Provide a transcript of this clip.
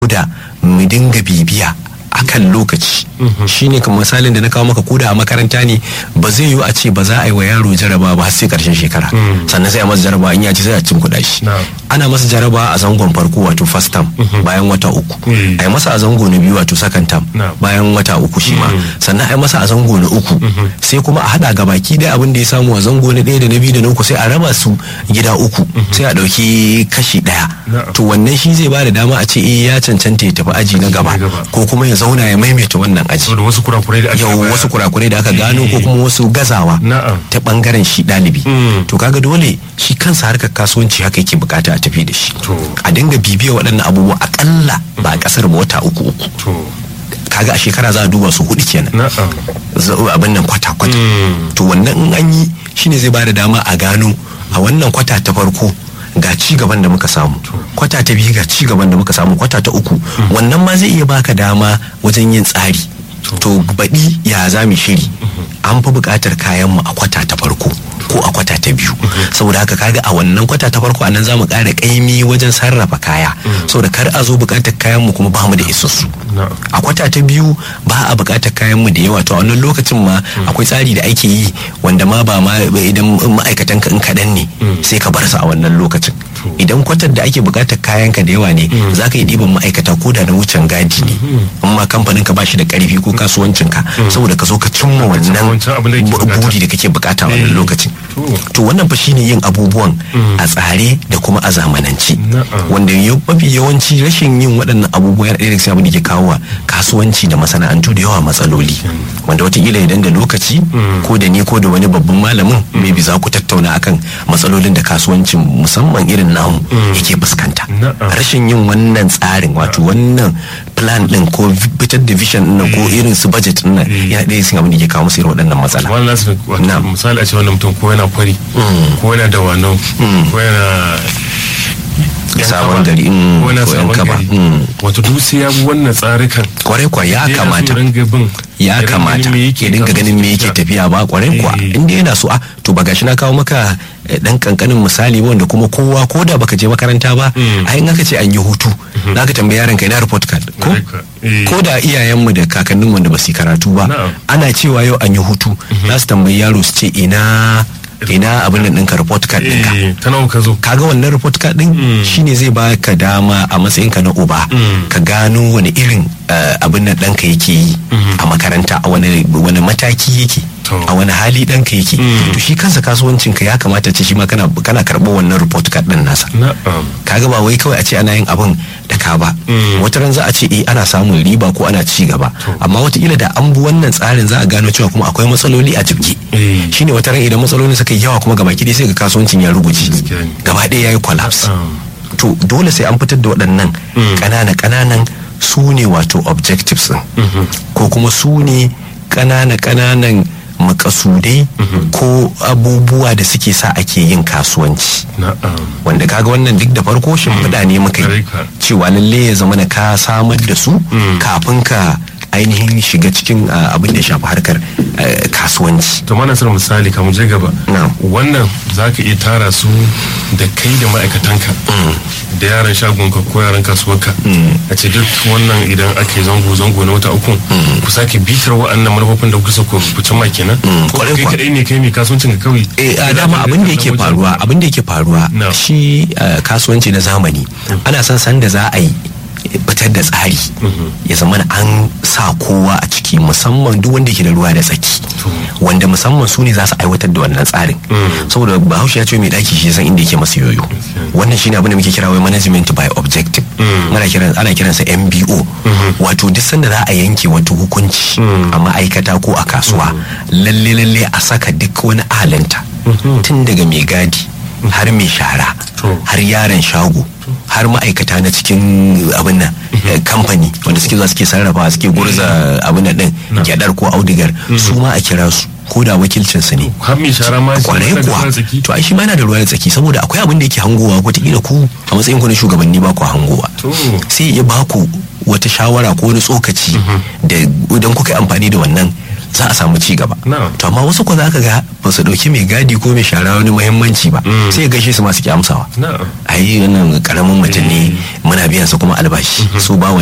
da mu dinga bibiya akan lokaci shine kamar misalin da na kawo maka koda a makaranta ne ba zai yiwu a ce ba za a yi wa yaro jaraba ba har sai karshen shekara sannan sai a masa jaraba in ya ci sai a cin kuɗa shi ana masa jaraba a zangon farko wato first term bayan wata uku a yi masa a zango na biyu wato second term bayan wata uku shi ma sannan a yi masa a zango na uku sai kuma a haɗa ga baki ɗaya abin da ya samu a zango na ɗaya da na biyu da na uku sai a raba su gida uku sai a ɗauki kashi ɗaya to wannan shi zai ba da dama a ce eh ya cancanta ya tafi aji na gaba ko kuma ya zauna ya maimaita wannan aji da wasu kurakurai da aka yau wasu kurakurai da aka gano ko kuma wasu gazawa ta bangaren shi ɗalibi to kaga dole shi kansa harkar kasuwanci haka yake bukata a tafi da shi a dinga bibiya waɗannan abubuwa akalla ba a ƙasar ba wata uku uku kaga a shekara za a duba su hudu kenan abin nan kwata kwata to wannan in an yi shine zai bada dama a gano a wannan kwata ta farko ga ci gaban da muka samu kwata ta biyu ga ci gaban da muka samu kwata ta uku wannan ma zai iya baka dama wajen yin tsari to baɗi ya za mu shiri an fi buƙatar kayanmu a kwata ta farko ko a kwata ta biyu saboda haka kaga a wannan kwata ta farko anan za mu ƙara ƙaimi wajen sarrafa kaya saboda kar a zo buƙatar kayanmu kuma ba mu da isassu a kwata ta biyu ba a buƙatar kayanmu da yawa to a wannan lokacin ma akwai tsari da ake yi wanda ma ba ma idan ma'aikatan ka in kaɗan ne sai ka bar su a wannan lokacin idan kwatar da ake buƙatar kayanka da yawa ne za ka yi ɗiban ma'aikata ko da na wucin gadi ne amma kamfanin ka ba shi da ƙarfi ko kasuwancinka saboda ka zo ka cimma wannan buri da kake buƙata a wannan lokacin to wannan fa shine yin abubuwan a tsare da kuma a zamanance wanda mafi yawanci rashin yin waɗannan abubuwa yana ɗaya daga cikin abin da ke kawo kasuwanci da masana'antu da yawa matsaloli wanda watakila idan da lokaci ko da ni ko da wani babban malamin maybe za ku tattauna akan matsalolin da kasuwancin musamman irin namu yake fuskanta rashin yin wannan tsarin wato wannan plan din ko fitar da vision din ko irin su budget din nan yana ɗaya cikin abin da ke kawo musu irin waɗannan matsala misali a ce wannan mutum ko yana kwari ko yana da wano ko yana sabon gari ko yana sabon gari wato duk sai ya bi wannan tsarikan kwarai kwa ya kamata ya kamata ya dinga ganin me yake tafiya ba kwarai kwa inda yana so a to ba gashi na kawo maka dan kankanin misali wanda kuma kowa ko da baka je makaranta ba a in aka ce an yi hutu za ka tambayi yaron ka ina report card ko ko da iyayenmu da kakannin wanda ba su karatu ba ana cewa yau an yi hutu za su tambayi yaro su ce ina ina abin nan ɗinka report card ɗinka ta nawa ka zo kaga wannan report card ɗin shine zai baka dama a matsayinka na uba ka gano wani irin abin nan ɗanka yake yi a makaranta a wani mataki yake a wani hali ɗanka yake to shi kansa kasuwancin ka ya kamata ce shi ma kana kana karɓo wannan report card ɗin nasa kaga ba wai kawai a ce ana yin abin da ka ba wata ran za a ce eh ana samun riba ko ana ci gaba amma wataƙila da an bi wannan tsarin za a gano cewa kuma akwai matsaloli a jibge shine wata ran idan matsalolin suka yi yawa kuma gaba ki sai ga kasuwancin ya ruguje gaba ɗaya yayi collapse to dole sai an fitar da waɗannan ƙanana ƙananan su ne wato objectives ɗin ko kuma su ne ƙanana ƙananan makasudai ko abubuwa da suke sa ake yin kasuwanci wanda kaga wannan duk da farko shimfiɗa ne muka yi cewa lalle ya zama na ka samar da su kafin ka ainihin shiga cikin abin da ya shafi harkar kasuwanci. to mana sanar misali kamar je gaba wannan za ka iya tara su da kai da ma'aikatanka da yaran shagonka ko yaran kasuwarka a ce duk wannan idan ake zango zango na wata uku ku sake bitar wa'annan manufofin da kusa ku fice ma kenan ko kai kadai ne kai mai kasuwancin ka kawai eh a dama abin da yake faruwa abin da yake faruwa shi kasuwanci na zamani ana son san da za a yi fitar da tsari ya zama an sa kowa a ciki musamman duk wanda ke da ruwa da tsaki wanda musamman su ne za su aiwatar da wannan tsarin saboda bahaushe ya ce mai daki shi san inda yake masa yoyo wannan shine abin da muke kira wai management by objective ana kiran ana kiransa MBO wato duk sanda za a yanke wata hukunci a ma'aikata ko a kasuwa lalle lalle a saka duk wani ahalanta tun daga mai gadi har mai shara har yaron shago har ma'aikata na cikin abin nan kamfani wanda suke zuwa suke sarrafa suke gurza abin nan din gyadar ko audigar su ma a kira su ko da wakilcin su ne kwarai kuwa to ai shi ma yana da ruwa da tsaki saboda akwai abin da yake hangowa wataƙila ku a matsayin ku na shugabanni ba ku hangowa sai ya ba ku wata shawara ko wani tsokaci da idan kuka yi amfani da wannan za a samu ci gaba to amma wasu ko za ka ga ba su dauki mai gadi ko mai shara wani muhimmanci ba sai gaishe su masu ki amsawa ai wannan karamin mutum ne muna biyan sa kuma albashi su ba